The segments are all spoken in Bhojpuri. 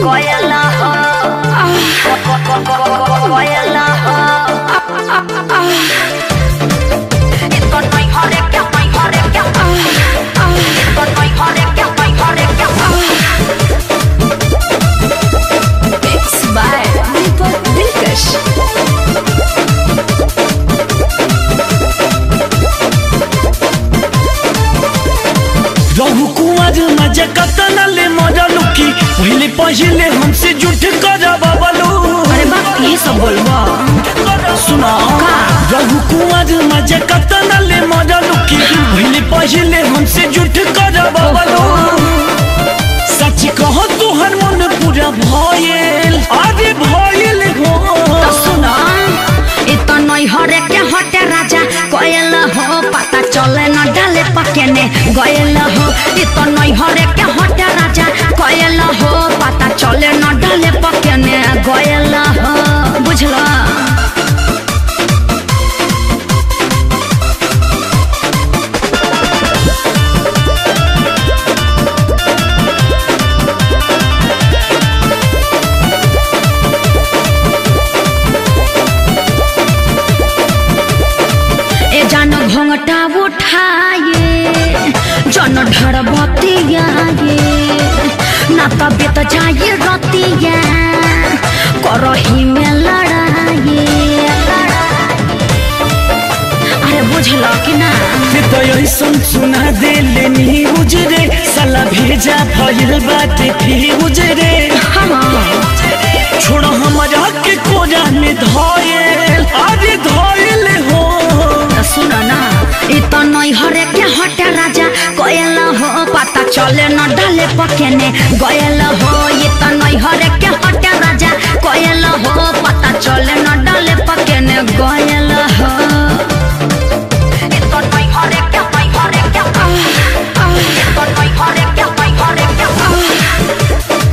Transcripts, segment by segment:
Goyala ho. Goyala ho. Ito no'y hore kya, no'y hore kya. Ito no'y hore kya, no'y hore kya. Mixed by Deepak Dilkash. रहु कुमार मजा कतना ले मजा लुकी पहले पहले हमसे झूठ कर बबलू अरे बाप ये सब बोलबो सुना रहु कुमार मजा कतना ले मजा लुकी पहले पहले हमसे झूठ कर बबलू सच कहो तुहर मन पूरा भयल अरे भयल हो तो सुनो इत नई हरे के हटे राजा कोयल हो पता चले न डाले पकेने गयल हो इत नई हरे के हटे राजा कोयल हो पता चले न डाले पकेने गयल हो बुझलो ए जान घोंघटा उठाए जन ढर बतियाए ना तबियत जाए रतिया करही में लड़ाए अरे बुझल कि ना से तो ऐसन सुना दे लेनी उजरे साला भेजा भइल बाटे फ्यूज रे छोड़ हमारा के कोजा में धोयल अरे धोयल हो त सुन न इ त नै हरे के हटे राजा गयल हो पता चले न डाले पकेने गयल हो इ त नै हरे के हटे राजा गयल हो पता चले न डाले पकेने गयल हो इ त नै हरे के नै हरे के इ त नै हरे के नै हरे के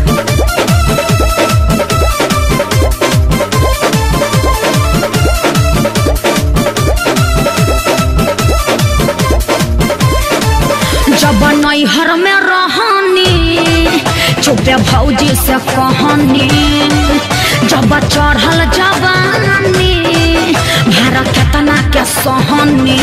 जब नैहर में रहनी चुपे भौजी से कहनी जब चढ़ल जवानी भाड़ा केतना के सहनी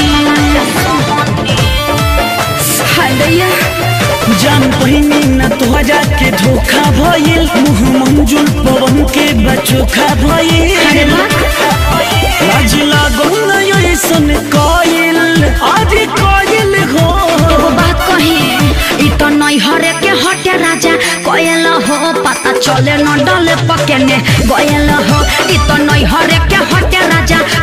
हाय दैया जान पहिनी न तोहरा के धोखा भइल मुँह मंजुल पवन के बचोखा भइल अरे वाह लाज लागो न ऐसन कइल अरे कइल हो एगो बात कही इ त नैहरे के हटे राजा गयल हो पता चले न डले पकेने गयल हो इ त नैहरे के हटे राजा